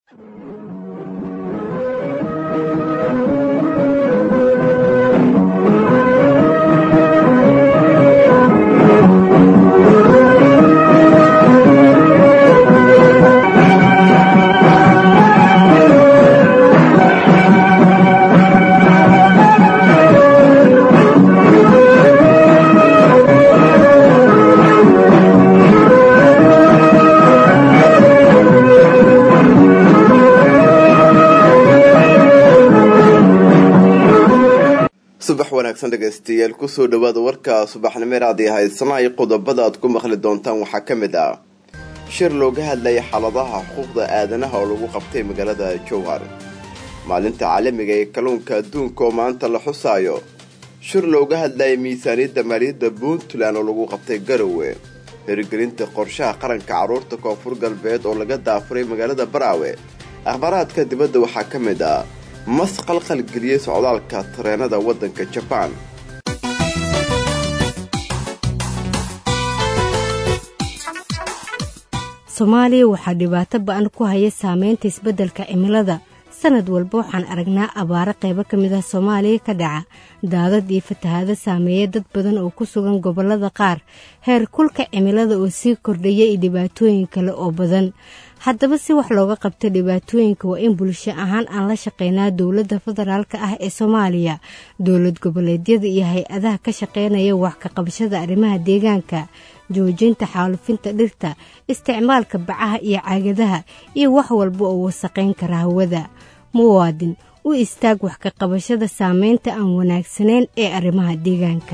subax wanaagsan dhegaystayaal kusoo dhawaada warka subaxnimeeraad ee haysanahay qodobada aad ku maqli doontaan waxaa ka mid ah shir looga hadlaya xaaladaha xuquuqda aadanaha oo lagu qabtay magaalada jowhar maalinta caalamiga ee kalluunka adduunka oo maanta la xusaayo shir looga hadlaya miisaaniyadda maaliyadda puntland oo lagu qabtay garowe hirgelinta qorshaha qaranka carruurta koonfur galbeed oo laga daafuray magaalada baraawe akhbaaraadka dibadda waxaa ka mid ah mas qalqalgeliyey socdaalka tareenada waddanka jabaan soomaaliya waxaa dhibaato ba-an ku haya saameynta isbeddelka cimilada sanad walba waxaan aragnaa abaaro qaybo ka mid ah soomaaliya ka dhaca daadad iyo fatahaado saameeya dad badan oo ku sugan gobollada qaar heer kulka cimilada oo sii kordhaya iyo dhibaatooyin kale oo badan haddaba si wax looga qabto dhibaatooyinka waa in bulsho ahaan aan la shaqeynaa dowladda federaalk ah ee soomaaliya dowlad goboleedyada iyo hay-adaha ka shaqeynaya wax ka qabashada arrimaha deegaanka joojinta xaalufinta dhirta isticmaalka bacaha iyo caagadaha iyo wax walba oo wasaqayn kara hawada muwaadin u istaag wax ka qabashada saameynta aan wanaagsanayn ee arrimaha deegaanka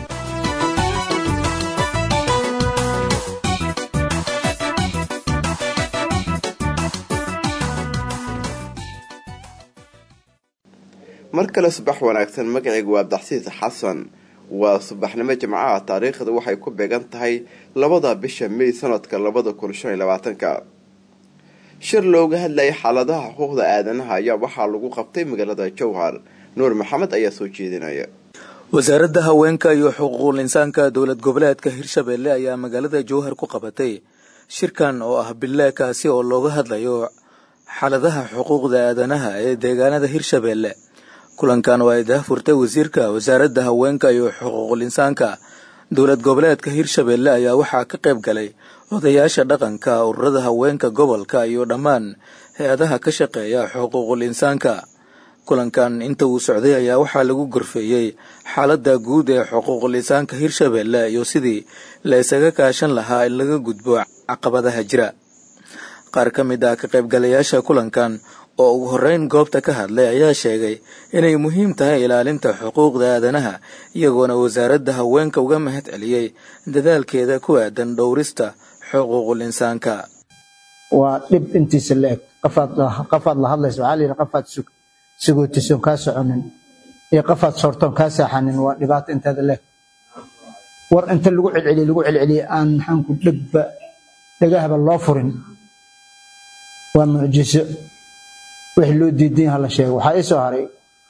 mar kale subax wanaagsan magacayga waa abdaxsiis xasan waa subaxnimo jimcaha taariikhda waxay ku beegan tahay labada bisha may sanadka labada kun shan iyo labaatanka shir looga hadlayay xaaladaha xuquuqda aadanaha ayaa waxaa lagu qabtay magaalada jowhar nuur maxamed ayaa soo jeedinaya wasaaradda haweenka iyo xuquuqul insaanka dowlad goboleedka hirshabelle ayaa magaalada jowhar ku qabatay shirkan oo ah bille kaasi oo looga hadlayo xaaladaha xuquuqda aadanaha ee deegaanada hirshabelle kulankan waa ay daahfurtay wasiirka wasaaradda haweenka iyo xuquuqul insaanka dowlad goboleedka hirshabelle ayaa waxaa ka qayb galay odayaasha dhaqanka ururada haweenka gobolka iyo dhammaan hay-adaha ka shaqeeya xuquuqul insaanka kulankan inta uu socday ayaa waxaa lagu gorfeeyey xaaladda guud ee xuquuqul insaanka hirshabelle iyo sidii la isaga kaashan lahaa in laga gudbo caqabadaha jira qaar ka mid ah ka qaybgalayaasha kulankan oo ugu horreyn goobta ka hadlay ayaa sheegay inay muhiim tahay ilaalinta xuquuqda aadanaha iyagoona wasaaradda haweenka uga mahad celiyey dadaalkeeda ku aadan dhowrista xuquuqul insaanka waa dhib intiisa la eg qafaad la hadlaysa waxaa layidhi qafaad sugootisoon kaa soconin iyo qafaad soortoon kaa saaxanin waa dhibaato inteeda leeg war inta lagu celceliye lagu celceliye aan maxaanku dhegba dhegahaba loo furin waa mucjiso wixii loo diidan yaha la sheego waxaa ii soo haray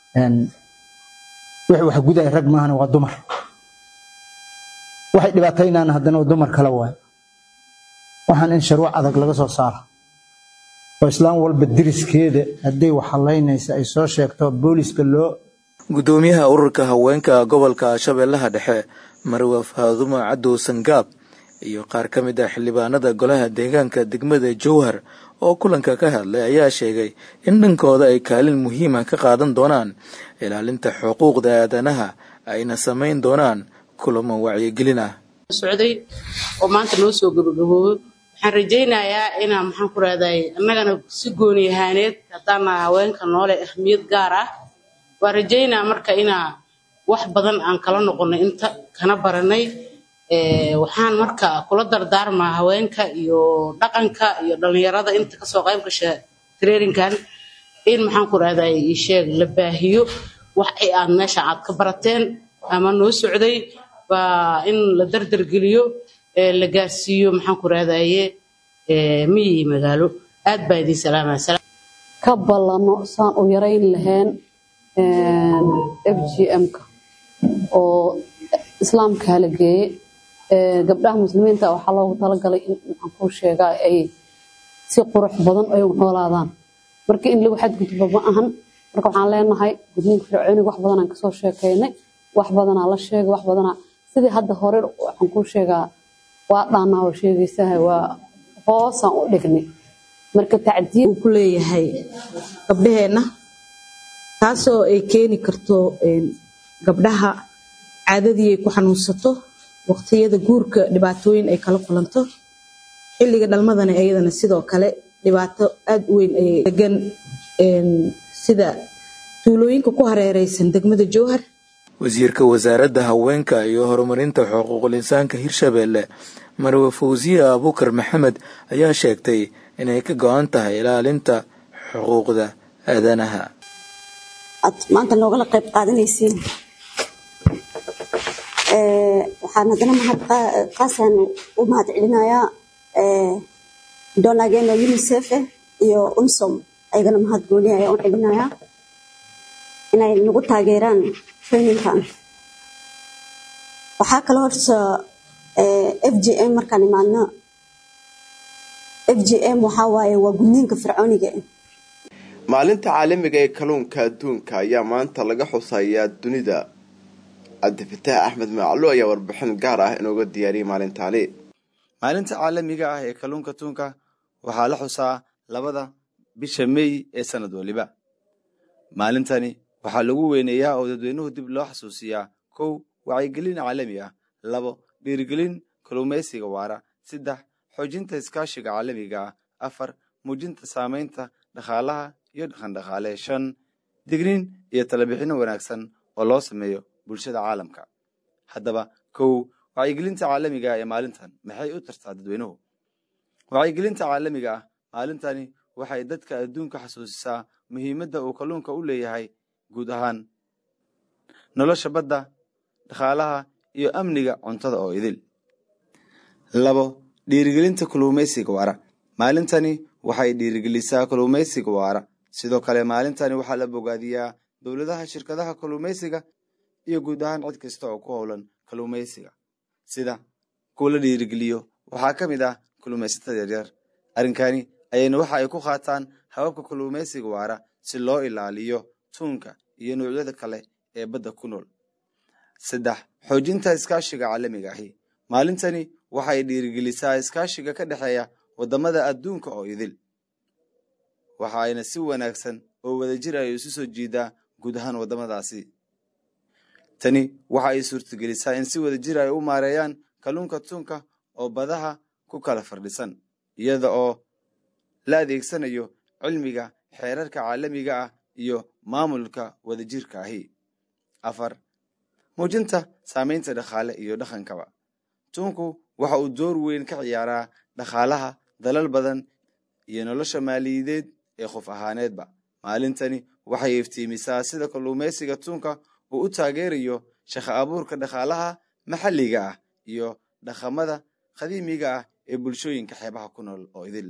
wixii wax gudaya rag maahana waa dumar waxay dhibaataynaan haddana waa dumar kale waayo waxaan in sharwac adag laga soo saaro oo islaam walba diriskeeda hadday wax halaynaysa ay soo sheegto booliska loo guddoomiyaha ururka haweenka gobolka shabeellaha dhexe marwa faadumo cadow sangaab iyo qaar ka mid ah xildhibaanada golaha deegaanka degmada jowhar oo kulanka ka hadlay ayaa sheegay in dhankooda ay kaalin muhiima ka qaadan doonaan ilaalinta xuquuqda aadanaha ayna samayn doonaan kulamo wacyigelin ah socday oo maanta noo soo gabagaboobo waxaan rajaynayaa inaa maxaan ku rahday annagana si gooni ahaaneed haddaana haweenka noole ahmiyad gaar ah waan rajaynaa marka inaa wax badan aan kala noqonay inta kana baranay waxaan marka kula dardaarmaa haweenka iyo dhaqanka iyo dhallinyarada inta kasoo qayb gasha traininkan in maxaan ku rahday isheeg la baahiyo wax ay aad meesha aad ka barateen ama noo socday baa in la dardargeliyo la gaarsiiyo maxaan ku rahdaye miyi iyo magaalo aad baa idin salaamaya ka ballano saan u yarayn lahayn f g m-ka oo islaamka la geeye gabdhaha muslimiinta waxaa loogu talagalay in maxaan kuu sheegaa ay si qurux badan ay u noolaadaan marka in lagu xadgudbo ma ahan marka waxaan leenahay gudniinka fircooniga wax badanaan kasoo sheekeynay wax badanaa la sheegay wax badanaa sidii hadda hore waxaan kuu sheegaa waa dhaanaa oo sheegaysaha waa hoosaan u dhignay marka tacdiib uu ku leeyahay gabdhaheenna taasoo ay keeni karto gabdhaha caadadii ay ku xanuunsato waqtiyada guurka dhibaatooyin ay kala kulanto xilliga dhalmadana iyadana sidoo kale dhibaato aada u weyn ayay degan sida tuulooyinka ku hareereysan degmada jowhar wasiirka wasaaradda haweenka iyo horumarinta xuquuqul insaanka hirshabeelle marwe fawsiye abuukar maxamed ayaa sheegtay inay ka go-an tahay ilaalinta xuquuqda aadanaha aad maanta noogala qayb qaadanaysiin waxaan haddana mahad qaasaan u mahad celinayaa donageena unicef iyo unsom ayagana mahad gooni ayaan u celinayaa inay nagu taageeraan traininkan waxaa kaloo horta f g m markaan imaadno f g m waxaa waaye waa gudniinka fircooniga maalinta caalamiga ee kalluunka adduunka ayaa maanta laga xusayaa dunida cabdifataah axmed maclo ayaa warbixin gaar ah inooga diyaariyay maalintaani maalinta caalamiga ah ee kalluunka tuunka waxaa la xusaa labada bisha mey ee sanad waliba maalintani waxaa lagu weyneeyaa oo dadweynuhu dib loo xasuusiyaa kow wacyigelin caalami ah labo dhiirigelin kalluumaysiga waara saddex xoojinta iskaashiga caalamiga ah afar muujinta saamaynta dhaqaalaha iyo dhaqandhaqaale shan digniin iyo talabixinno wanaagsan oo loo sameeyo bulshada caalamka haddaba kow wacyigelinta caalamiga ah ee maalintan maxay u tartaa dadweynuhu wacyigelinta caalamiga ah maalintani waxay dadka adduunka xasuusisaa muhiimadda uu kalluunka u leeyahay guud ahaan nolosha badda dhaqaalaha iyo amniga cuntada oo idil labo dhiirigelinta kalluumaysiga waara maalintani waxay dhiirigelisaa kalluumaysiga waara sidoo kale maalintani waxaa la bogaadiyaa dowladaha shirkadaha kalluumaysiga iyo guud ahaan cid kasta oo ku howlan kalluumaysiga sida kuwa la dhiirigeliyo waxaa ka mid ah kalluumaysatada yaryar arrinkani ayayna waxa ay ku qaataan hababka kalluumaysiga waara si loo ilaaliyo tuunka iyo noocyada kale ee badda ku nool saddex xoojinta iskaashiga caalamiga ahi maalintani waxay dhiirigelisaa iskaashiga ka dhexeeya waddamada adduunka oo idil waxa ayna si wanaagsan oo wadajir ay isu soo jiidaa guud ahaan waddamadaasi tani waxa ay suurtagelisaa in si wadajir ay u maareeyaan kalluunka tuunka oo badaha ku kala fardhisan iyada oo la adeegsanayo cilmiga xeerarka caalamiga ah iyo maamulka wadajirka ahi afar muujinta saamaynta dhaqaale iyo dhaqankaba tuunku waxa uu door weyn ka ciyaaraa dhaqaalaha dalal badan iyo nolosha maaliyadeed ee qof ahaaneedba maalintani waxay iftiimisaa sida kalluumaysiga tuunka uu u taageerayo shaqo abuurka dhaqaalaha maxalliga ah iyo dhaqamada qadiimiga ah ee bulshooyinka xeebaha ku nool oo idil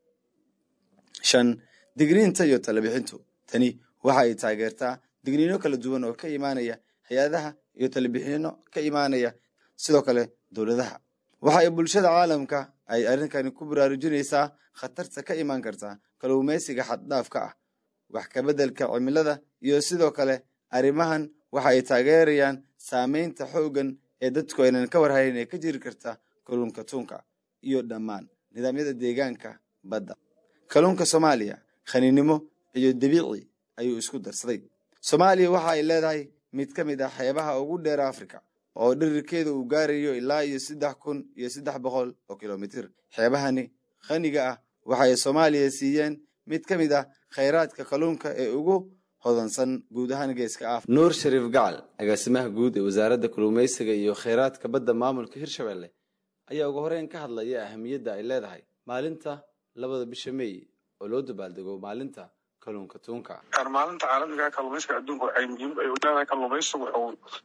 shan digniinta iyo talabixintu tani waxa ay taageertaa digniino kala duwan oo ka imaanaya hay-adaha iyo talabixino ka imaanaya sidoo kale dowladaha waxa ay bulshada caalamka ay arrinkani ku baraarujinaysaa khatarta ka imaan karta kalluumaysiga xaddhaafka ah wax kabeddelka cimilada iyo sidoo kale arrimahan waxa ay taageerayaan saamaynta xooggan ee dadku aynan ka warhayn ee ka jiri karta kalluunka tuunka iyo dhammaan nidaamyada deegaanka badda kalluunka soomaaliya khaniinimo iyo dabiici ayuu isku darsaday soomaaliya waxa ay leedahay mid ka mid ah xeebaha ugu dheer afrika oo dhirirkeeda uu gaarayo ilaa iyo saddex kun iyo saddex boqol oo kilomitir xeebahani khaniga ah waxay soomaaliya siiyeen mid ka mid ah khayraadka kalluunka ee ugu hodansan guud ahaan geeska af nuur shariif gacal agaasimaha guud ee wasaaradda kalluumaysiga iyo khayraadka badda maamulka hirshabelle ayaa ugu horeyn ka hadlaya ahamiyadda ay leedahay maalinta labada bisha mey oo loo dabaaldego maalinta kalluunka tuunka maalinta caalamiga kalluumaysiga adduunka waxay muhiim ay leedahay kalluumaysigu wuxuu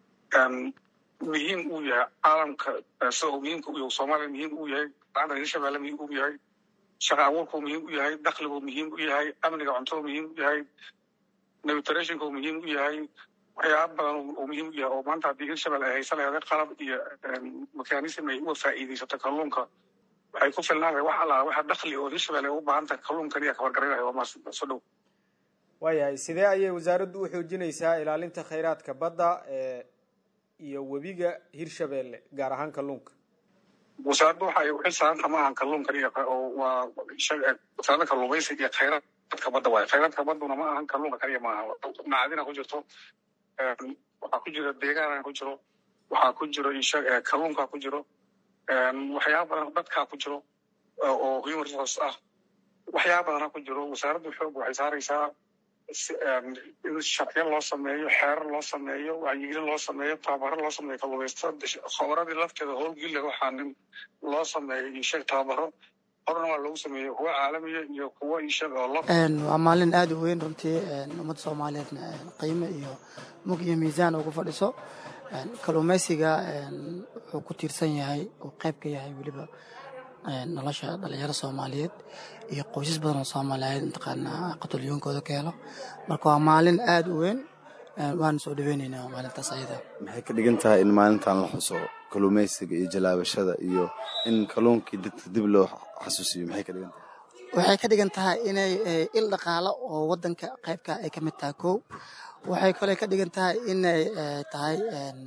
muhiim uu yahay caalamka isagoo muhiimka u yahay soomaaliya muhiim uu yahay laanta hirshabelle muhiim uu yahay shaqa abuurku muhiim u yahay dakhligu muhiim u yahay amniga cuntada muhiim u yahay nutritionku muhiim u yahay waxyaaba badan oo muhiim u yahay oo maanta haddii hirshabelle ay haysan lahayd qalab iyo mekanism ay uga faa'iidaysato kalluunka waxay ku filnaanaya wax allaa waxa dakhli oo hirshabelle u baahan tahay kalluun kaliya kabargarinaya waa maas soo dhow waayahay sidee ayay wasaaraddu u xoojinaysaa ilaalinta khayraadka badda iyo webiga hirshabelle gaar ahaan kalluunka wasaaraddu waxa ay u xil saaranta ma ahan kalluun kaliya oo waa wasaaradda kalluumaysiga iyo khayraadka badda waaye khayraadka badduna ma ahan kalluunka kaliya ma aha macadina ku jirto waxaa ku jira deegaana ku jiro waxaa ku jiro kalluunka ku jiro waxyaaba badan dadkaa ku jiro oo human resource ah waxyaaba badana ku jiro wasaaraddu xoog waxay saaraysaa in sharciyo loo sameeyo xeerar loo sameeyo wacyigelin loo sameeyo tababaro loo sameeyo kalluumaysatada khobradii lafteeda howlgilla waxaa loo sameeyo isheg tababaro horna waa loogu sameeyo kuwa caalamiya iyo kuwa isheg oo lo waa maalin aada u weyn runtii ummadda soomaaliyeedna qiime iyo mug iyo miisaan ugu fadhiso kalluumaysiga wuxuu ku tiirsan yahay uu qayb ka yahay weliba nolosha dhalinyaro soomaaliyeed iyo qoysas badan oo soomaaliyeed mataqaanaa qatolyoonkooda ka helo marka waa maalin aada u weyn waana soo dhaweyneynaa maalintaas ayada maxay ka dhigan tahay in maalintan la xuso kalluumaysiga iyo jalaabashada iyo in kalluunkii dadka dib loo xasuusiyo maxay ka dhigan tahay waxay ka dhigan tahay inay il dhaqaalo oo wadanka qaybka ay ka mid tahay kow waxay kale ka dhigan tahay inay tahay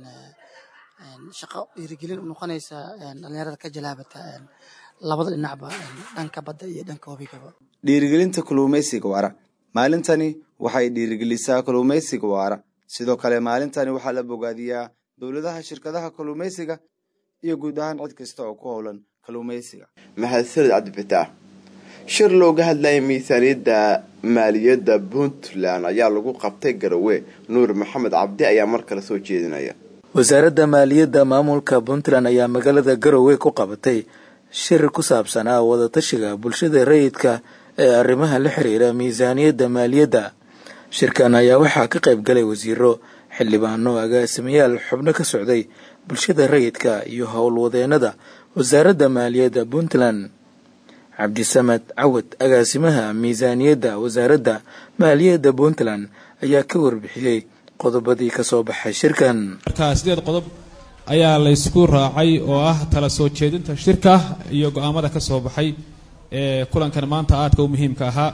shaqo dhiirigelin u noqonaysa dhalinyarada ka jalaabata labada dhinacba dhanka badda iyo dhanka webigaba dhiirigelinta kalluumaysiga waara maalintani waxay dhiirigelisaa kalluumaysiga waara sidoo kale maalintani waxaa la bogaadiyaa dowladaha shirkadaha kalluumaysiga iyo guud ahaan cid kasta oo ku howlan kalluumaysiga mahadsanid cabdifitaax shir looga hadlayay miisaaniyadda maaliyadda puntland ayaa lagu qabtay garowe nuur maxamed cabdi ayaa mar kale soo jeedinaya wasaaradda maaliyadda maamulka puntland ayaa magaalada garowe ku qabatay shir ku saabsanaa wadatashiga bulshada rayidka ee arrimaha la xiriira miisaaniyadda maaliyadda shirkan ayaa waxaa ka qayb galay wasiiro xildhibaano agaasimayaal xubno ka socday bulshada rayidka iyo howlwadeenada wasaaradda maaliyadda puntland cabdisamed cawad agaasimaha miisaaniyadda wasaaradda maaliyadda puntland ayaa ka warbixiyey qodobadii ka soo baxay shirkan marka sideed qodob ayaa laysku raacay oo ah tala soo jeedinta shirka iyo go-aamada ka soo baxay ee kulankan maanta aadka u muhiimka ahaa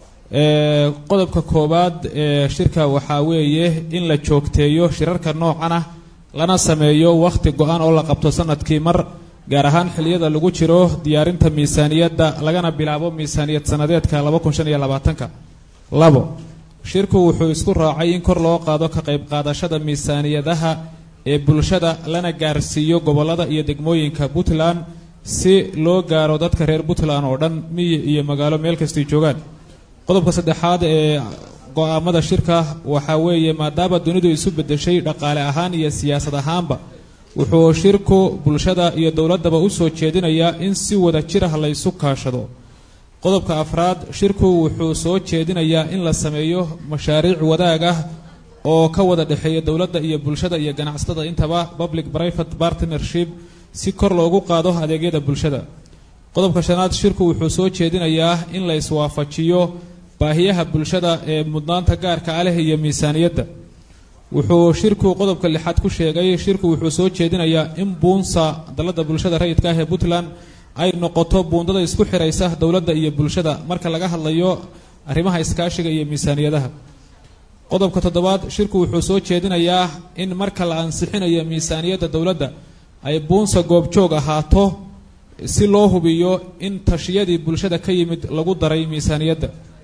qodobka koowaad ee shirka waxaa weeye in la joogteeyo shirarka noocan ah lana sameeyo wakhti go-an oo la qabto sanadkii mar gaar ahaan xiliyada lagu jiro diyaarinta miisaaniyadda lagana bilaabo miisaaniyad sanadeedka ka labo shirku wuxuu isku raacay in kor loo qaado ka qayb qaadashada miisaaniyadaha ee bulshada lana gaarsiiyo gobolada iyo degmooyinka puntland si loo gaaro dadka reer puntland oo dhan miyi iyo magaalo meel kastay joogaan qodobka saddexaad ee go-aamada shirka waxaa weeye maadaama dunidu isu bedeshay dhaqaale ahaan iyo siyaasad ahaanba wuxuu shirku bulshada iyo dowladdaba u soo jeedinayaa in si wada jir ah laysu kaashado qodobka afraad shirku wuxuu soo jeedinayaa in la sameeyo mashaariic wadaag ah oo ka wada dhexeeya dowladda iyo bulshada iyo ganacsatada intaba public private partnership si kor loogu qaado adeegyada bulshada qodobka shanaad shirku wuxuu soo jeedinayaa in la iswaafajiyo baahiyaha bulshada ee mudnaanta gaarka ah leh iyo miisaaniyadda wuxuu shirku qodobka lixaad ku sheegay shirku wuxuu soo jeedinayaa in buunsa dalladda bulshada rayidka ah ee puntland ay noqoto buundada isku xiraysa dowladda iyo bulshada marka laga hadlayo arrimaha iskaashiga iyo miisaaniyadaha qodobka toddobaad shirku wuxuu soo jeedinayaa in marka la ansixinayo miisaaniyadda dowladda ay buunsa goobjoog ahaato si loo hubiyo in tashiyadii bulshada ka yimid lagu daray miisaaniyadda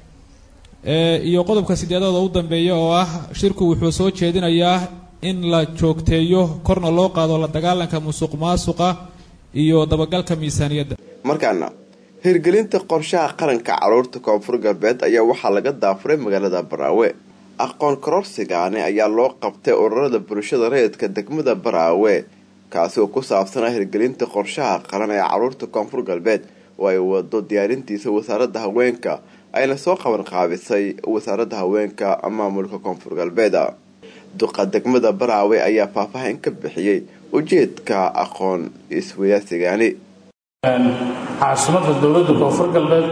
iyo qodobka sideedaad oo u dambeeya oo ah shirku wuxuu soo jeedinayaa in la joogteeyo korna loo qaado la dagaalanka musuq maasuqa iyo dabagalka miisaaniyadda markaana hirgelinta qorshaha qaranka caruurta koonfur galbeed ayaa waxaa laga daafuray magaalada baraawe aqoon kororsigaani ayaa loo qabtay ururada bulshada rayidka degmada baraawe kaasi oo ku saabsanaa hirgelinta qorshaha qaran ee caruurta koonfur galbeed oo ay wado diyaarintiisa wasaaradda haweenka ayna soo qaban qaabisay wasaaradda haweenka maamulka koonfur galbeed duqa degmada baraawe ayaa faahfaahin ka bixiyey ujeedka aqoon iswadaarsigaani caasimada dowladda koonfur galbeed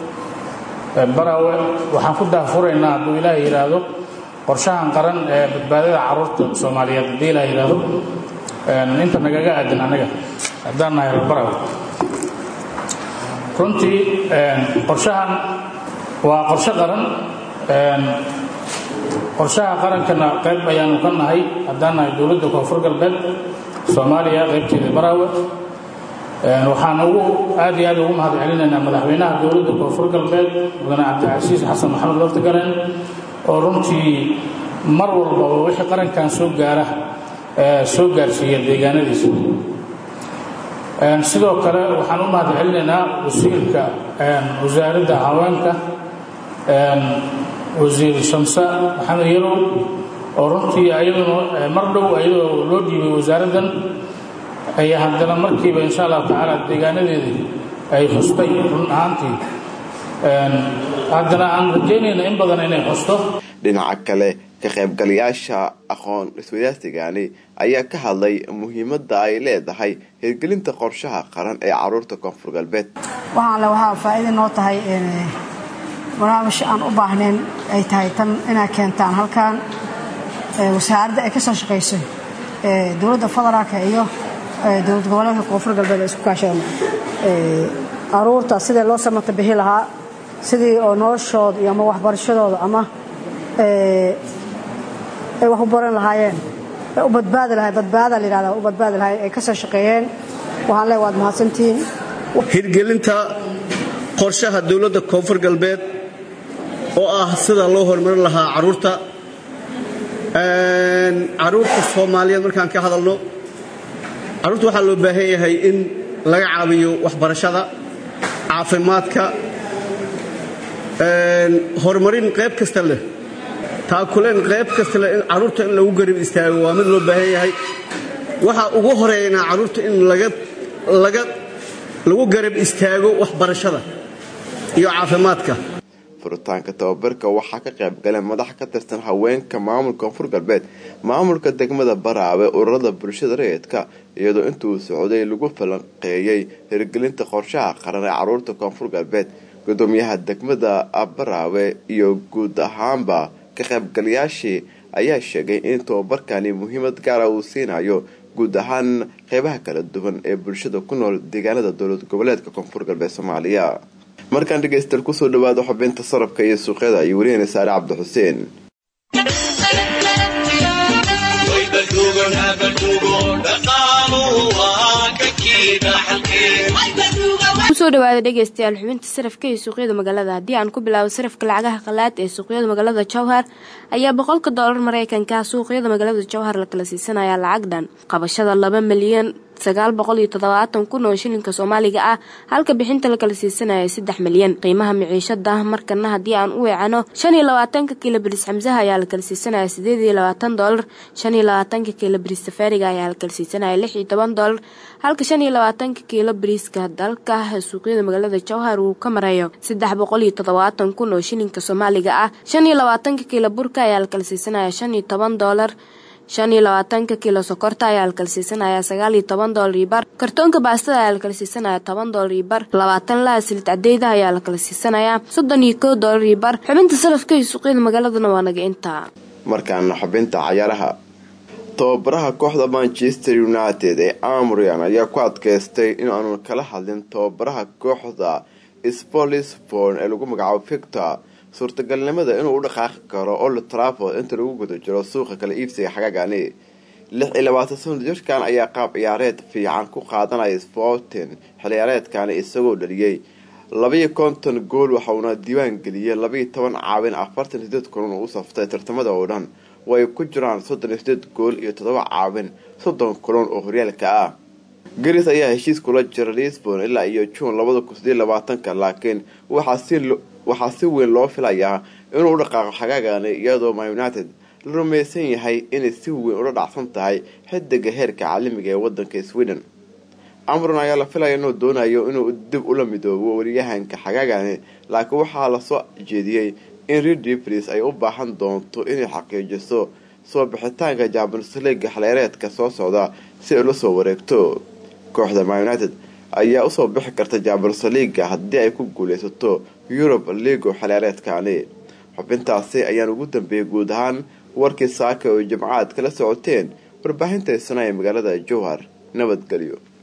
baraawe waxaan ku daafuraynaa hadduu ilaah yidhaahdo qorshahan qaran ee badbaadada caruurta soomaaliyeed haddii ilaah yidhaahdo inta nagaga aadan annaga haddaan nahay reer baraawe runtii qorshahan waa qorshe qaran qorshaha qarankana qayb ayaanu ka nahay haddaan nahay dowladda koonfur galbeed soomaaliya qaybteeda baraawe waxaan ugu aad iyo aad ugu mahad celinaynaa madaxweynaha dowladda koonfur galbeed mudane cabdicasiis xasan maxamed laftigaren oo runtii mar walbaba wixii qarankan soo gaara soo gaarsiiya deegaanadiisa sidoo kale waxaan u mahad celinaynaa wasiirka wasaaradda haweenka wasiir shamse maxamed yarow oo runtii ayaduna mar dhow ayadoo loo dhiibay wasaaraddan ay haddana markiiba insha allahu tacaala deegaanadeedii ay xustay run ahaantii haddana aan rajaynayna in badan inay xusto dhinaca kale ka qaybgalayaasha aqoon iswadaarsigani ayaa ka hadlay muhiimadda ay leedahay hirgelinta qorshaha qaran ee caruurta koonfur galbeed waxaanle waxaa faa'iida noo tahay barnaamij aan u baahnayn ay tahay tan inay keentaan halkan wasaaradda ay ka soo shaqayso dowladda federaalka iyo dowlad goboleedka koonfur galbeed ay isku kaashadaan caruurta sidii loo samata bixi lahaa sidii oo noloshooda iyo ama waxbarashadooda ama ay wax u baran lahaayeen u badbaadi lahay badbaada la yidhahda u badbaadi lahaayeen ay ka soo shaqeeyeen waxaan leeyahay waad mahadsantihiin hirgelinta qorshaha dowladda koonfur galbeed oo ah sida loo horumarin lahaa caruurta caruurta soomaaliyeed markaan ka hadalno caruurta waxaa loo baahan yahay in laga caawiyo waxbarashada caafimaadka horumarin qayb kasta leh taakuleen qayb kasta leh in caruurta in lagu garib istaago waa mid loo baahan yahay waxaa ugu horeeynaa caruurta in lagu garab istaago waxbarashada iyo caafimaadka furitaanka tababarka waxaa ka qayb galeen madax ka tirsan haweenka maamulka koonfur galbeed maamulka degmada baraawe ururada bulshada rayidka iyadoo intuu socday lagu falanqeeyey hirgelinta qorshaha qaran ee caruurta koonfur galbeed gudoomiyaha degmada baraawe iyo guud ahaanba ka qaybgalayaashii ayaa sheegay in tababarkani muhiimad gaara uu siinayo guud ahaan qeybaha kala duwan ee bulshada ku nool deegaanada dowlad goboleedka koonfur galbeed soomaaliya markaan dhegaystayaal kusoo dhawaado xubinta sarafka iyo suuqyada iyo wariyahena saare cabdi xuseen kusoo dhawaada dhegeystayaal xubinta sarafka iyo suuqyada magaalada haddii aan ku bilaabo sarafka lacagaha qalaad ee suuqyada magaalada jowhar ayaa boqolka doolar mareykanka suuqyada magaalada jowhar la kala siisanaya lacag dhan qabashada laba milyan sagaal boqol iyo toddobaatan kun oo shilinka soomaaliga ah halka bixinta la kala siisanaya saddex milyan qiimaha miciishada markana haddii aan u weecano shan iyo labaatanka kiilo biris xamsaha ayaa la kala siisanaya sideed iyo labaatan doolar shan iyo labaatanka kiilo biris safaariga ayaa la kala siisanaya lix iyo toban doolar halka shan iyo labaatanka kiilo biriiska dalka suuqyada magaalada jowhar uu ka marayo saddex boqol iyo toddobaatan kun oo shilinka soomaaliga ah shan iyo labaatanka kiilo burka ayaa la kala siisanaya shan iyo toban doolar shan iyo labaatanka kiilo sokorta ayaa la kala siisanaya sagaal iyo toban doolar iyo bar kartoonka baastada ayaa la kala siisanaya toban doolar iyo bar labaatan laa silid cadeyda ayaa la kala siisanaya soddon iyo kow doolar iyo bar xubinta salafka iyo suuqyada magaaladana waa naga intaa markaana xubinta cayaaraha tababaraha kooxda manchester united ee amrian ayaa ku adkeystay in aanu kala hadlin tababaraha kooxda spolisborn ee lagu magacaabo victor suurtagalnimada inuu u dhaqaaqi karo old trafford inta lagu guda jiro suuqa kala iibsiga xagaagani lix iyo labaatan sano jirkan ayaa qaab ciyaareed fiican ku qaadanaya sporting xilciyaareedkani isagoo dhaliyey labaiyo konton gool waxauna diiwaan geliyey labaiyo toban caawin afartan iyo sideed kulan uu u saftay tartamada oo dhan oo ay ku jiraan soddon iyo sideed gool iyo toddoba caawin soddon kulan oo horyaalka ah garis ayaa heshiis kula jira lisbon ilaa iyo juun labada kun sideed labaatanka laakiin waxaa si weyn loo filayaa inuu u dhaqaaqo xagaagani iyadoo ma united la rumaysan yahay inay si weyn ula dhacsan tahay xidiga heerka caalamiga ee wadanka sweden amron ayaa la filaya inuu doonayo inuu dib ula midoobo wariyahanka xagaagani laakiin waxaa lasoo jeediyey in redipris ay u baahan doonto inay xaqiijiso soo bixitaanka champions leaga xaleereedka soo socda si ay ula soo wareegto kooxda ma united ayaa usoo bixi karta champions leaga haddii ay ku guuleysato yurub ligo xaleereedkani xubintaasi ayaan ugu dambeeyay guud ahaan warkii saaka oo jimcaad kala socoteen warbaahinta isna ee magaalada jowhar nabadgelyo